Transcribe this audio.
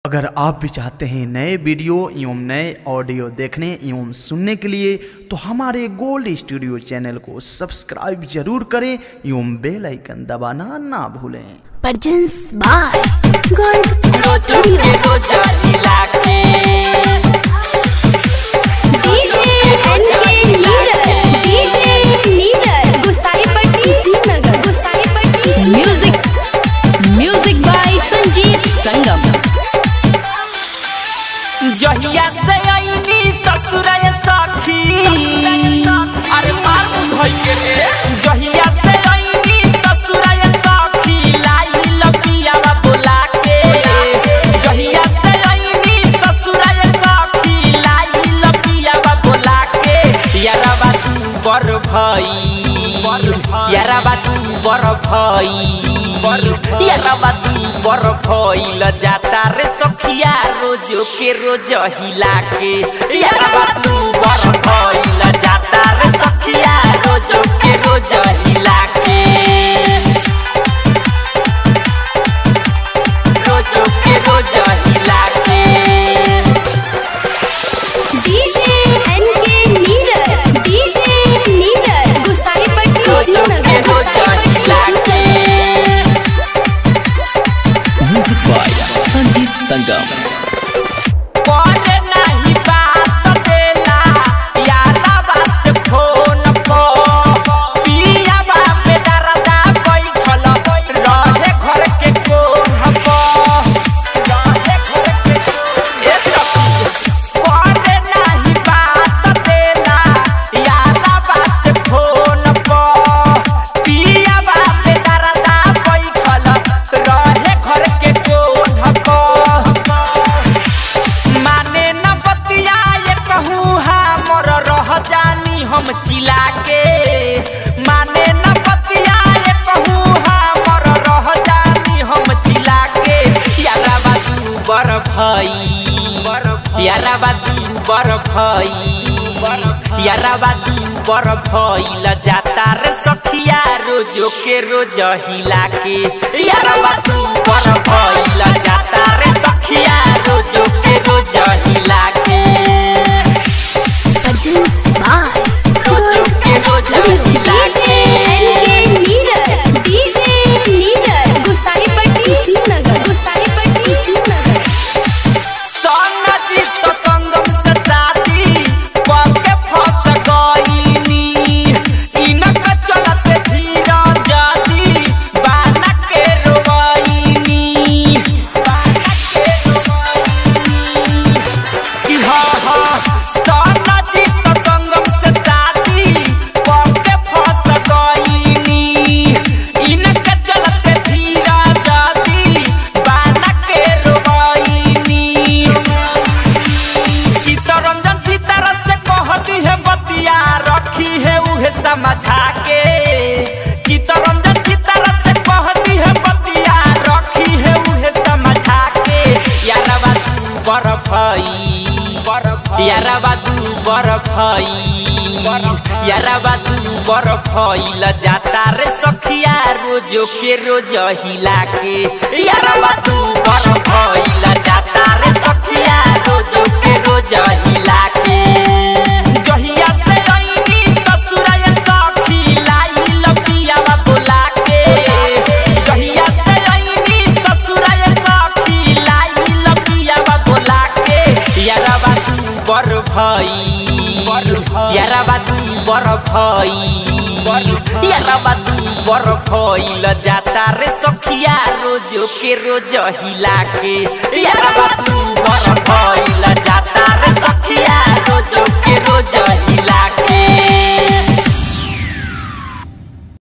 अगर आप भी चाहते हैं नए वीडियो एवं नए ऑडियो देखने एवं सुनने के लिए तो हमारे गोल्ड स्टूडियो चैनल को सब्सक्राइब जरूर करें एवं बेल आइकन दबाना ना भूलें Presents by Gold रोजो Studio. के रोजा हिला के DJ NK Neeraj. DJ Neeraj. Gusaipatti, Srinagar. Gusaipatti, Srinagar. Music music by Sanjeet Sangam जहिया से आईनी ससुर सखी अरे मार धोई के रे जहिया से आईनी ससुर सखी लाई लपियावा बोला के जहिया से आईनी ससुर सखी लाई लपियावा बोला के यारबा तू बर भई यारबा तू बर भई यारबा तू बर भइल जाता रे सखिया रोजो के रोज हिला के यारबा तू बर भइल जाता रे सखिया रोजो के रोज हिला के रोजो के रोज हिला के DJ NK Neeraj. DJ Neeraj. Gusaipatti, रोजो के Srinagar. रोज Gusaipatti, हिला के म्यूजिक बाय संजीत संगम करे नाही बात देला यारा बात फोन पो पिया बाप डरदा बैठल रहे घर के कोन पो रहे घर के ए सखी करे नाही बात देला यारा बात फोन पो पिया बाप डरदा बैठल रहे घर के कोन पो माने न बतिया ये कहूँ हमर रह जानी हम चिला के माने न बतिया ये कहूँ हमर रह जानी हम चिला के यारा बादू बर भई यारा बादू बर भई यारा बादू बर भइल जाता रे सखिया रोजो के रोज हिला के यारा बादू बर भइल जाता रे सखिया रोजो के रोज हिला के Presents by रोजो के रोज हिला DJ के NK Neeraj. DJ Neeraj. Gusaipatti, Srinagar. Gusaipatti, Srinagar. सोनजीत तो संगम से शादी पके फंस गईनी इनक चलत धीरा जादी बाना के रोवाईनी बाना के रोवाईनी कि हाँ हाँ सोनजीत तो संगम से शादी पके फंस गईनी इनक चलत धीरा जादी बाना के रोवाईनी चितरंजन सीतारा से कहती है बतिया रखी है उहे समझा के चितरंजन सीतारा से कहती है बतिया रखी है उहे समझा के यारबा तू बर भई यारबा तू बर भई यारबा तू बर भइल जाता रे सखिया रोजो के रोज हिला के यारबा तू बर भइल जाता रे सखिया रोजो के रोज हिला के जहिया से आईनी ससुराय सखी लाई लपियावा बोला के जहिया से आईनी ससुराय सखी लाई लपियावा बोला के यारबा तू बर भई यारबा तू बर भई यारबा तू बर भइल जाता रे सखिया रोजो के रोज हिला के यारबा तू बर भइल जाता रे